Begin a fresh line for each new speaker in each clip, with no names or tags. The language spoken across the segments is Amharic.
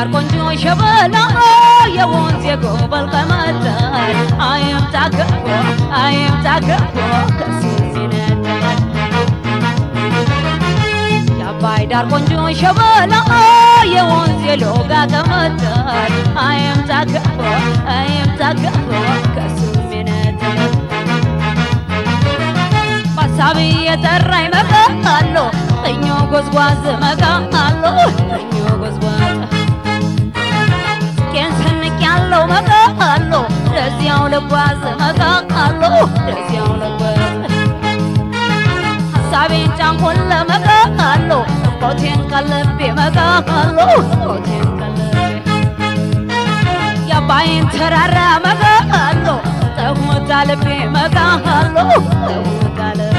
ዳር ቆንጆ ሸበላ የወንዝ የጎበል ቀመጠል አይምጣ ገቦ አይምጣ ገቦ ከሱ ሲነጠል የአባይ ዳር ቆንጆ ሸበላ የወንዝ የሎጋ ቀመጠል አይምጣ ገቦ አይምጣ ገቦ ከሱ ሲነጠል በሀሳብ የጠራኝ መቃሎ እኞ ጎዝጓዝ መቃሎ እኞ ጎዝጓዝ ስቄን ሰንቅ ያለው መቃሎ ለዚያው ልጓዝ መቃሎ ለዚያው ልጓዝ ሀሳቤን ጫንኮን ለመቃሎ ቆቴን ቀልቤ መቃሎ ቆቴን ቀልቤ የአባይን ተራራ መቃሎ ጠሙታ ልቤ መቃሎ ጠሙታ ልቤ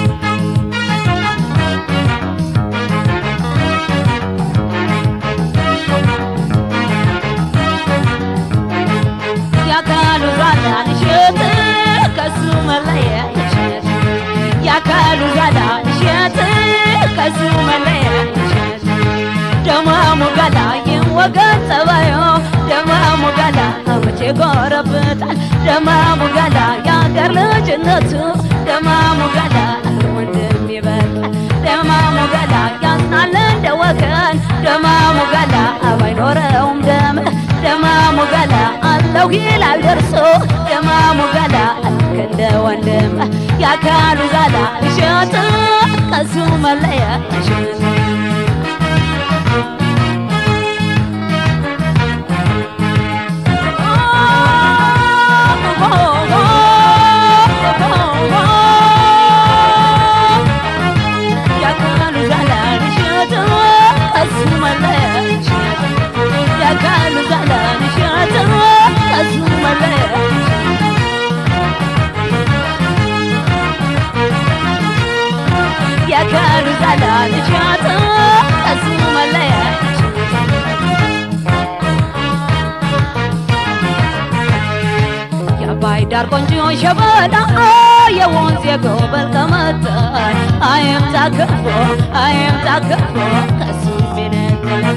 ያካሉ ዛላን እሸት ከሱ መለየት ያካሉ ዛላን እሸት ከሱ መለየት ደማሙ ገላ ይወገን ጸባዮ ደማሙ ገላ መቼ ጎረብጣል ደማሙ ገላ የአገር ልጅነቱ ደማሙ ገላ ወንድም ይበቃል ደማሙ ገላ ያዝናል እንደ ወገን ደማሙ ገላ ባይኖረውም ደም ደማሙ ገላ አለው ይላል ደርሶ ደማሙ ገላ ልክ እንደ ወንድም ያካሉ ዛላ እሸት ከሱ መለያ እሸት ያካሉ ዛላ እሸት ከሱ መለያ እሸት ያካሉ ዛላ እሸት ከሱ መለያ ያካሉ ዛላ እሸት ከሱ መለያ የአባይ ዳር ቆንጆ ሸበላ የወንዝ የጎበል ቀመጠል አይምጣ ገፎ አይምጣ ገፎ ከሱ ሚነጠል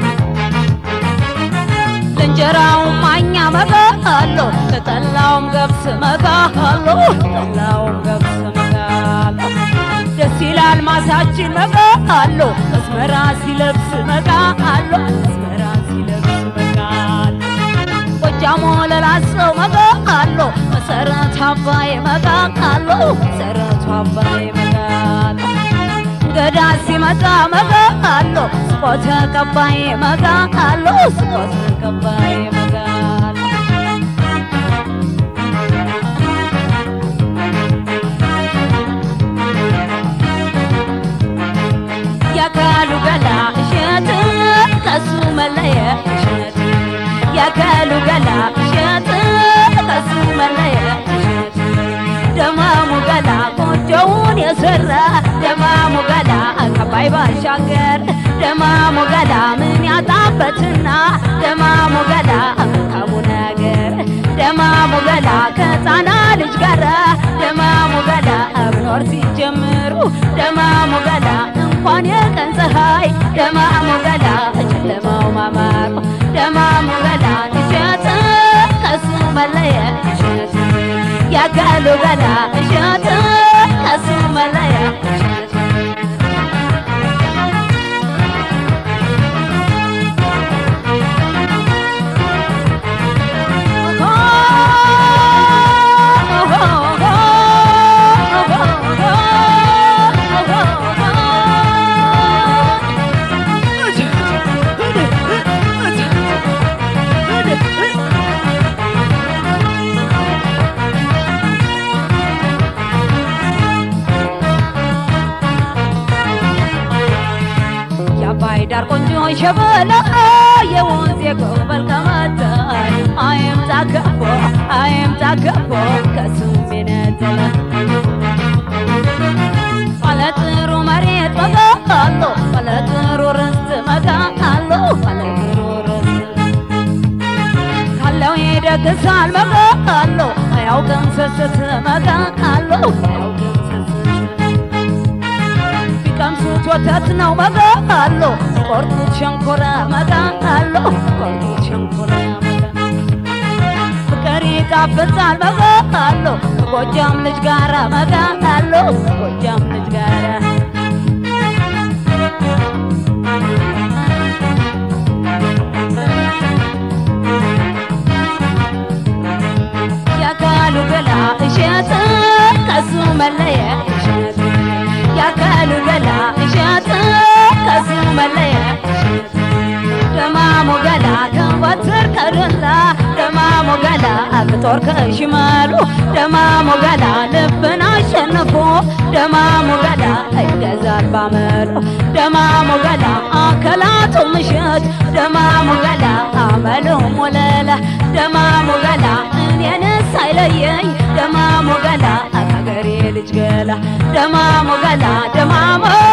ለእንጀራውም ማኛ መቃሎ ለጠላውም ገብስ መቃሎ ጠላውም ገብስ መቃሎ ደስ ይላል ማሳችን መቃሎ መስመራ ሲለብስ መቃሎ መስመራ ሲለብስ መቃሎ ጎጃሞ ለላሰው መቃሎ መሰረቱ አባይ መቃሎ መሰረቱ አባይ መቃሎ ገዳ ሲመጣ መቃሎ ስቆ ተቀባይ መቃሎ ስቆ ተቀባይ መቃሎ ያካሉ ገላ እሸት ከሱ መለየ እሸት ያካሉ ገላ እሸት ከሱ መለየ እሸት ደማሙ ገላ ጎጆውን የሰራ ደማሙ ገላ ከባይ ባሻገር ደማሙ ገላ ምን ያጣበትና ደማሙ ገላ መልካሙ ነገር ደማሙ ገላ ከሕፃና ልጅ ጋራ ደማሙ ገላ ብኖር ሲጀምሩ ደማሙ ገላ እንኳን የቀን ፀሐይ ደማሙ ገላ ጨለማው ማማሩ ደማሙ ገላ እሸት ከሱ መለየ እሸት ያጋሉ ገላ እሸት ከሱ መለየ እሸት የአባይ ዳር ቆንጆ ሸበላ የወንዝ የጎበል ቀመጠል አይምጣ ገቦ አይምጣ ገቦ ከሱ ሚነጠል ባለጥሩ መሬት መቃሎ ባለጥሩ ርስት መቃሎ ባለጥሩ ርስት ካለው ይደግሳል መቃሎ አያውቅም ስስት መቃሎ አያውቅም ስስት ቢቀምሱት ወተት ነው መቃሎ ቆርጡት ሸንኮራ መቃሎ መጋሎ ቆርጦ ሸንኮራ ያመጣ ፍቅር ይጣፍጣል መጋሎ ጎጃም ልጅ ጋራ መጋሎ ጎጃም ልጅ ጋራ ያካሉ ገላ እሸት ከሱ መለየት እሸት ያካሉ ገላ እሸት ከሱ መለየት እሸት ደማሙ ገላ ከወትር ከዱላ ደማሙ ገላ ከጦር ከሽመሉ ደማሙ ገላ ልብን አሸንፎ ደማሙ ገላ ይገዛል ባመሉ ደማሙ ገላ አከላቱ ምሽት ደማሙ ገላ አመሉ ሙለላ ደማሙ ገላ እኔንስ አይለየኝ ደማሙ ገላ አገሬ ልጅ ገላ ደማሙ ገላ ደማሙ